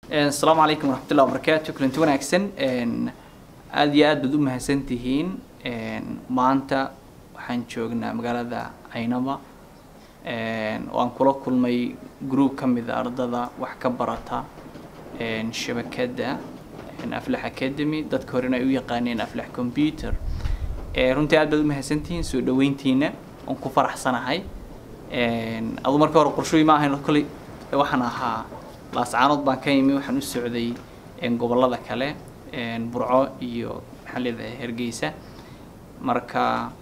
asalaamu calaykum waraxmatullahi wabarakaatu kulanti wanaagsan aada iyo aad baad u mahadsan tihiin maanta waxaan joognaa magaalada caynaba oo aan kula kulmay group ka mid a ardada wax ka barata shabakadda aflax academy dadka horena ay u yaqaaneen aflax computer runtii aad baad u mahadsantihiin soo dhaweyntiina oon ku faraxsanahay adu marka hore qorshooyi ma ahayn kolley waxaan ahaa laascaanood baan ka imi waxaan u socday gobollada kale burco iyo maxaan leedahay hargeysa marka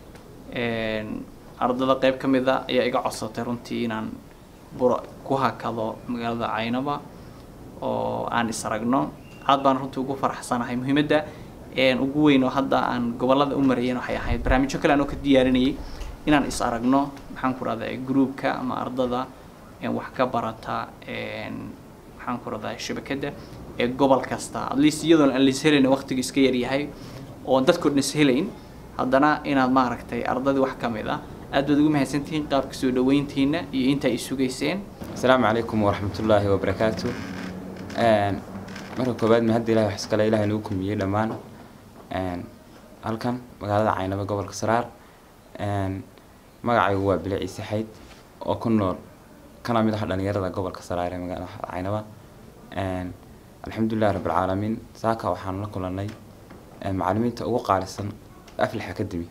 ardada qeyb ka mid a ayaa iga codsatay runtii inaan bur ku hakado magaalada caynaba oo aan is aragno aad baan runtii ugu faraxsanahay muhiimadda ugu weyn oo hadda aan gobollada u marayen waxay ahayd barnaamijyo kale anoo ka diyaarinayay inaan is aragno maxaan ku rahdaa groupka ama ardada wax ka barata maxaan ku rahdaa shabakadda ee gobol kasta at least iyadoon aan lis helayn waqtiga iska yaryahay oo dadkoo dhan is helayn haddana inaad maaragtay ardadii wax ka mid ah aad baad ugu mahadsantihiin qaabka soo dhaweyntiina iyo inta ay sugayseen asalaamu calaykum waraxmatullaahi wabarakaatu marka koowaad mahadda ilahi wax iskale ilahay nagu kulmiyey dhammaan halkan magaalada caynaba gobolka saraar magacaygu waa bile ciise xayd oo ku nool kana mid ah dhalinyarada gobolka saraar ee magaalada caynaba alxamdulilahi rabbilcaalamiin saaka waxaan la kulanay macalimiinta ugu qaalisan aflax academy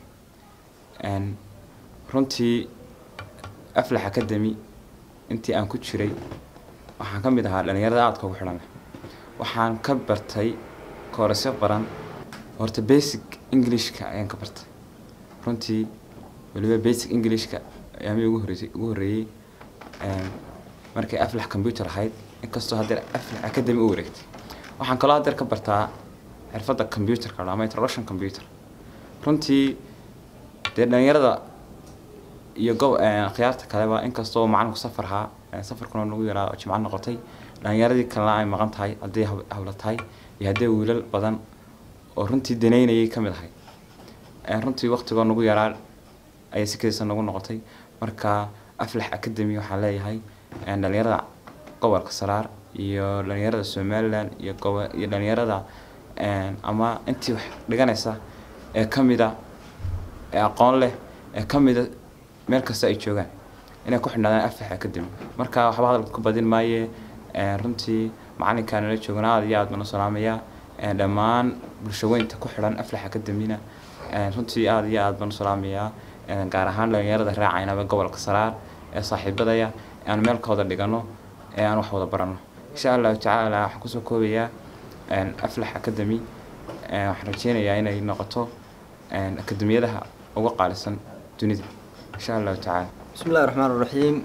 runtii aflax academy intii aan ku jiray waxaan ka mid ahaa dhalinyarada aadka ugu xidhan waxaan ka bartay koorasyo baran horta basic englishka ayaan ka bartay runtii weliba basic englishka ayaamii ugu horreysay ugu horreeyey markay aflax computer ahayd inkastoo haddeer aflax academy u wareegtay waxaan kaloo haddeer ka bartaa xirfadda computerka ama introduction computer runtii dee dhalinyarada iyo go khiyaarta kaleba inkastoo macalinku safar ahaa safarkuna nagu yaraa oo jimco noqotay dhalinyaradii kalena ay maqan tahay hadday hawla tahay iyo hadday wiilal badan oo runtii daneynayay ka mid ahay runtii waqtigoo nagu yaraa ayay si kediisa nagu noqotay marka aflax academy waxaan leeyahay dhalinyarada gobolka saraar iyo dhalinyarada somaliland iyo gobo iyo dhalinyarada ama intii wax dhiganaysa ee ka mida ee aqoon leh ee ka mida meel kasta ay joogaan inay ku xidhnaadaan aflax academy marka waxba hadalka ku badin maaye runtii macalinkaa nala joogana aad iyo aad baan u salaamayaa dhammaan bulshaweynta ku xidhan aflax academyna runtii aad iyo aad baan u salaamayaa gaar ahaan dhalinyarada raacaynaba gobolka saraar ee saaxiibadaya aan meelkooda dhigano ee aan wax wada barano insha allahu tacaala waxaan kusoo koobayaa aflax academy waxaan rajeynayaa inay noqoto akademiyadaha ugu qaalisan dunida insha allahu tacaala bismi illahi raxmaan raxiim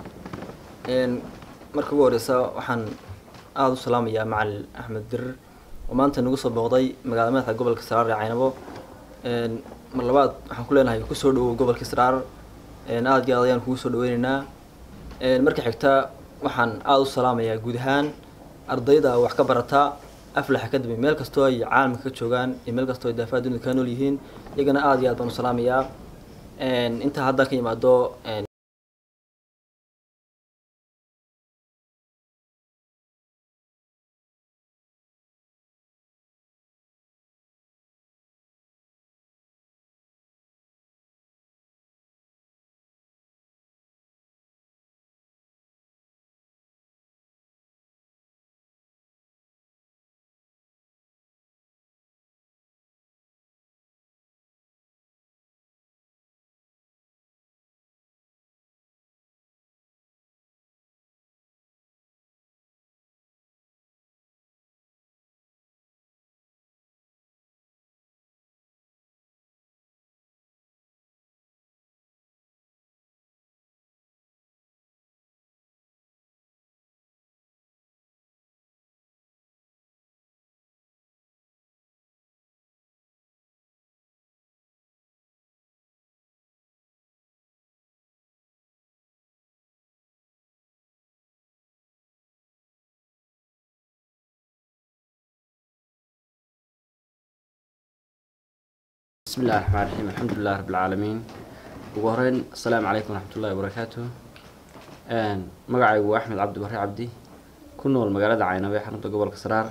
marka ugu horeysa waxaan aada u salaamayaa macalin axmed dirir oo maanta nagu soo booqday magaalada madaxda gobolka saraar ee caynabo mar labaad waxaan ku leenahay kusoo dhawow gobolka saraar aada iyo aad ayaan kugu soo dhaweyneynaa marka xigta waxaan aada u salaamayaa guud ahaan ardayda wax ka barata aflax academy meel kastoo ay caalamka ka joogaan iyo meel kastoo ay daafaha dunida kaa nool yihiin iyagana aada iyo aad baan u salaamayaa intaa haddaa ka yimaado بسم الله الرحمن الرحيم الحمد لله رب العالمين ugu horeyn asalaamu calaykum waraxmat ullahi wabarakaatu magacaygu waa axmed cabdi barre cabdi ku ku nool magaalada caynabo ee xarunta gobolka saraar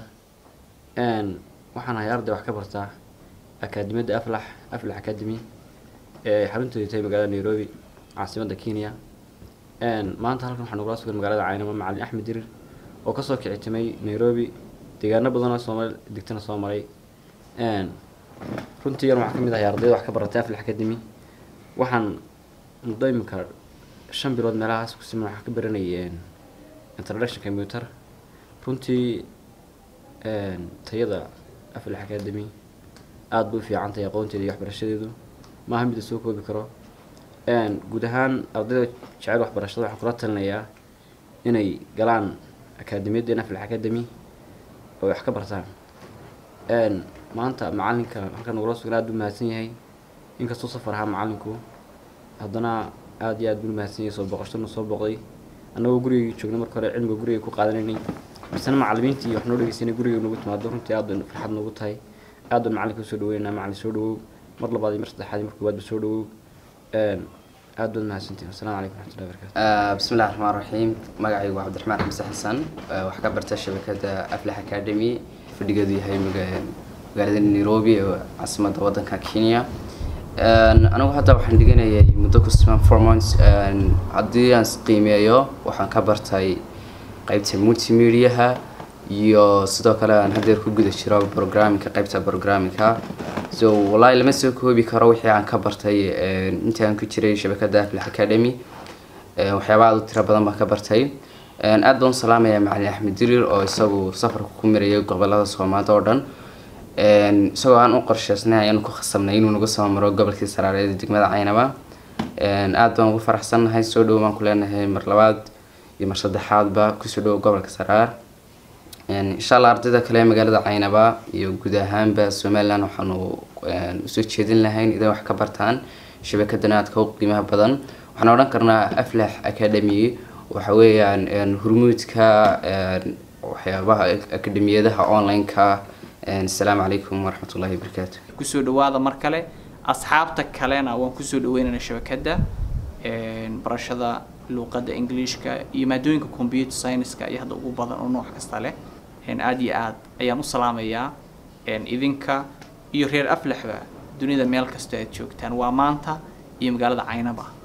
Een, waxaan ahay arday wax ka bartaa akaadimiyadda aflax aflax academy ee xarunteedu tahay magaalada nairobi caasimadda kenya Een, maanta halkan waxaa nagula sugan magaalada caynabo macalin axmed dirir oo kasoo kicitimay nairobi deegaano badan oo soomaali degtana soo maray Een, runtii yan waxaa ka mid ahay ardayda wax ka baratay aflax academy waxaan muddo imika shan bilood meelahaas ku siman waxaa ka baranayay een, introduction computer runtii een, tayada aflax academy aada bay u fiican tahay aqoonteeda iyo waxbarashadeedu maaha mid la soo koobi karo Een, guud ahaan ardayda jecel waxbarashada waxaan kula talinayaa inay galaan akaademiyadda aflax academy oo wax ka bartaan Een, maanta macalinka halkan nagula sugan aada buu mahadsan yahay inkastuu safar ahaa macalinku haddana aada iyo aad buu mahadsan yahay soo boqoshadana soo boqday annagoo gurigii joogna marka hore cilmiga guriga ku qaadanaynay misena macalimiintii wax noo dhegeysanay guriga nagu timaado runtii aad bay farxad noogu tahay aad baan macalinka usoo dhaweynaa macalin soo dhawow mar labaad iyo mar saddexaad iyo mar koowaad ba soo dhawow Een, aad baad mahadsantihin asalaamu calaykum waraxmatullahi wabarakatu آه، بسم الله الرحمن الرحيم magacaygu waa cabdiraxmaan xamse xasan آه، wax ka barta shabakada aflax academy fadhigeedu yahay maga- magaalada nairobi ee caasimadda wadanka kenya Een, anigu hadda waxaan dhiganayay muddo ku siman four months Een, haddii aan isqiimeeyo waxaan ka bartay qeybta multimediaha iyo sidoo kale aan hadeer ku guda jiro programmingka qeybta programmingka so wallahi lama soo koobi karo wixii aan ka bartay een, intii aan ku jiray shabakada aflax academy Een, waxyaaba aad u tiro badan baan ka bartay Een, aad baan u salaamayaa macalin axmed dirir oo isagu safarka ku marayay gobolada soomaalida oo dhan Een, isagoo aan u qorsheysnay ayaan ku khasabnay inuu nagu soo maro gobolkii saraareed ee degmada caynaba Een, aad baan ugu faraxsannahay soo dhowo baan ku leenahay mar labaad iyo mar saddexaadba kusoo dhowo gobolka saraar Een, insha allah ardayda kale ee magaalada caynaba iyo guud ahaanba somaliland waxaanu een, usoo jeedin lahayn idan wax ka bartaan shabakadan aadka u qiimaha badan waxaan odhan karnaa aflax academy waxa weeyaan een, hormuudka een, waxyaabaha akademiyadaha online-ka Een, asalaamu calaykum waraxmatullahi wabarakaatu kusoo dhawaada mar kale asxaabta kalena waan kusoo dhaweynaynaa shabakadda een, barashada luuqadda englishka iyo maadooyinka computer science-ka iyo hadda ugu badan oo nooc kasta leh een, aad iyo aad ayaan u salaamayaa een, idinka iyo reer aflaxba dunida meel kasta aad joogtaan waa maanta iyo magaalada caynaba